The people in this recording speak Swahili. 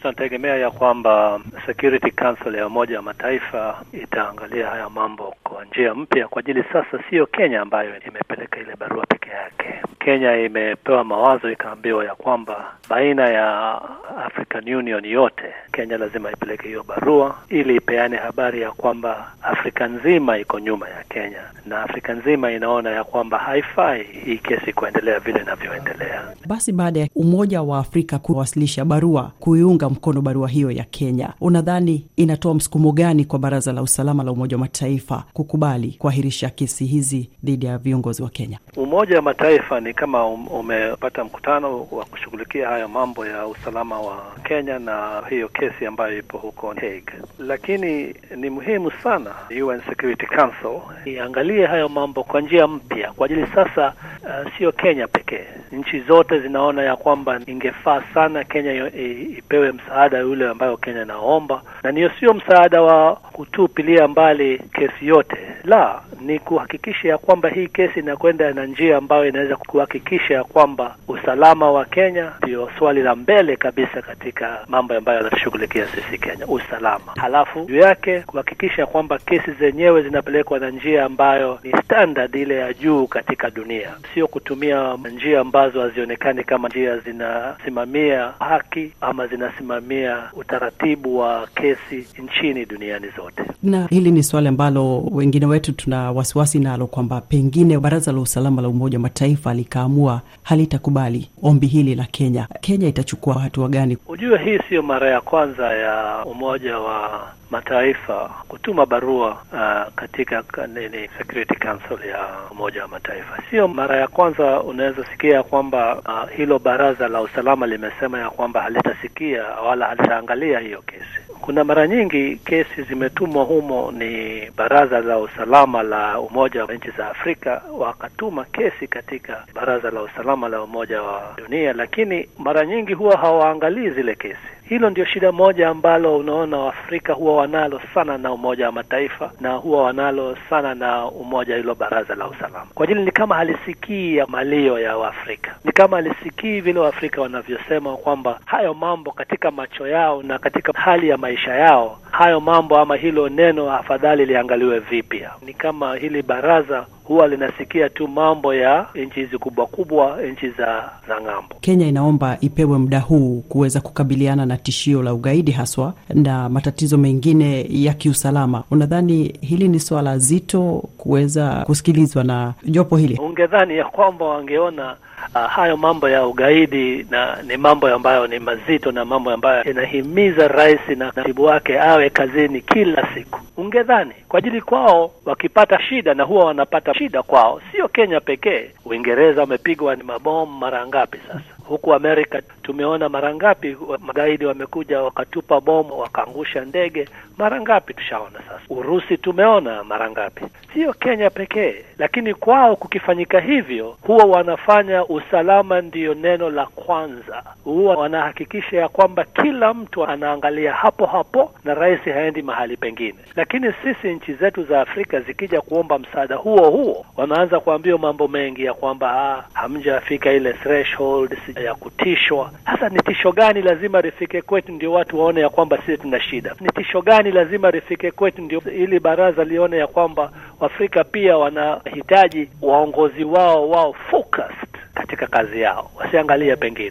tunategemea ya kwamba Security Council ya Umoja wa Mataifa itaangalia haya mambo kwa njia mpya, kwa ajili sasa sio Kenya ambayo imepeleka ile barua peke yake. Kenya imepewa mawazo ikaambiwa ya kwamba baina ya African Union yote, Kenya lazima ipeleke hiyo barua ili ipeane habari ya kwamba Afrika nzima iko nyuma ya Kenya na Afrika nzima inaona ya kwamba haifai hii kesi kuendelea vile inavyoendelea. Basi baada ya Umoja wa Afrika kuwasilisha barua kuiunga mkono barua hiyo ya Kenya, unadhani inatoa msukumo gani kwa Baraza la Usalama la Umoja wa Mataifa kukubali kuahirisha kesi hizi dhidi ya viongozi wa Kenya? Umoja wa Mataifa ni kama um, umepata mkutano wa kushughulikia haya mambo ya usalama wa Kenya na hiyo kesi ambayo ipo huko Hague, lakini ni muhimu sana UN Security Council iangalie hayo mambo kwa njia mpya, kwa ajili sasa uh, sio Kenya pekee, nchi zote zinaona ya kwamba ingefaa sana Kenya ipewe msaada yule ambayo Kenya inaomba, na niyo sio msaada wa kutupilia mbali kesi yote, la ni kuhakikisha ya kwamba hii kesi inakwenda na njia ambayo inaweza kuhakikisha ya kwamba usalama wa Kenya ndio swali la mbele kabisa katika mambo ambayo yanatushughulikia sisi Kenya, usalama. Halafu juu yake kuhakikisha kwamba kesi zenyewe zinapelekwa na njia ambayo ni standard ile ya juu katika dunia, sio kutumia njia ambazo hazionekani kama njia zinasimamia haki ama zinasimamia utaratibu wa kesi nchini duniani zote. Na hili ni swali ambalo wengine wetu tuna wasiwasi nalo kwamba pengine Baraza la Usalama la Umoja wa Mataifa likaamua halitakubali ombi hili la Kenya. Kenya itachukua hatua gani? Ujue hii siyo mara ya kwanza ya Umoja wa Mataifa kutuma barua uh, katika nini Security Council ya Umoja wa Mataifa. Sio mara ya kwanza unaweza sikia kwamba uh, hilo baraza la usalama limesema ya kwamba halitasikia wala halitaangalia hiyo kesi. Kuna mara nyingi kesi zimetumwa humo, ni baraza la usalama la Umoja wa nchi za Afrika wakatuma kesi katika baraza la usalama la Umoja wa Dunia, lakini mara nyingi huwa hawaangalii zile kesi. Hilo ndio shida moja ambalo unaona Waafrika huwa wanalo sana na Umoja wa Mataifa na huwa wanalo sana na umoja hilo baraza la usalama, kwa ajili ni kama halisikii ya malio ya Waafrika, ni kama halisikii vile Waafrika wanavyosema kwamba hayo mambo katika macho yao na katika hali ya maisha yao, hayo mambo ama hilo neno afadhali liangaliwe vipya. Ni kama hili baraza huwa linasikia tu mambo ya nchi hizi kubwa kubwa, nchi za za ng'ambo. Kenya inaomba ipewe muda huu kuweza kukabiliana na tishio la ugaidi haswa na matatizo mengine ya kiusalama. Unadhani hili ni swala zito kuweza kusikilizwa na jopo hili? Ungedhani ya kwamba wangeona Uh, hayo mambo ya ugaidi na ni mambo ambayo ni mazito na mambo ambayo inahimiza rais na naibu wake awe kazini kila siku. Ungedhani kwa ajili kwao, wakipata shida na huwa wanapata shida kwao, sio Kenya pekee. Uingereza wamepigwa ni mabomu mara ngapi sasa? Huku Amerika tumeona mara ngapi magaidi wamekuja wakatupa bomu wakaangusha ndege, mara ngapi tushaona sasa. Urusi tumeona mara ngapi, sio Kenya pekee. Lakini kwao kukifanyika hivyo, huwa wanafanya usalama ndiyo neno la kwanza, huwa wanahakikisha ya kwamba kila mtu anaangalia hapo hapo na rais haendi mahali pengine. Lakini sisi nchi zetu za Afrika zikija kuomba msaada huo huo, wanaanza kuambiwa mambo mengi ya kwamba ah, hamjafika ile threshold ya kutishwa. Sasa ni tisho gani lazima lifike kwetu ndio watu waone ya kwamba sisi tuna shida? Ni tisho gani lazima lifike kwetu ndio ili baraza lione ya kwamba Waafrika pia wanahitaji waongozi wao wao focused katika kazi yao, wasiangalie pengine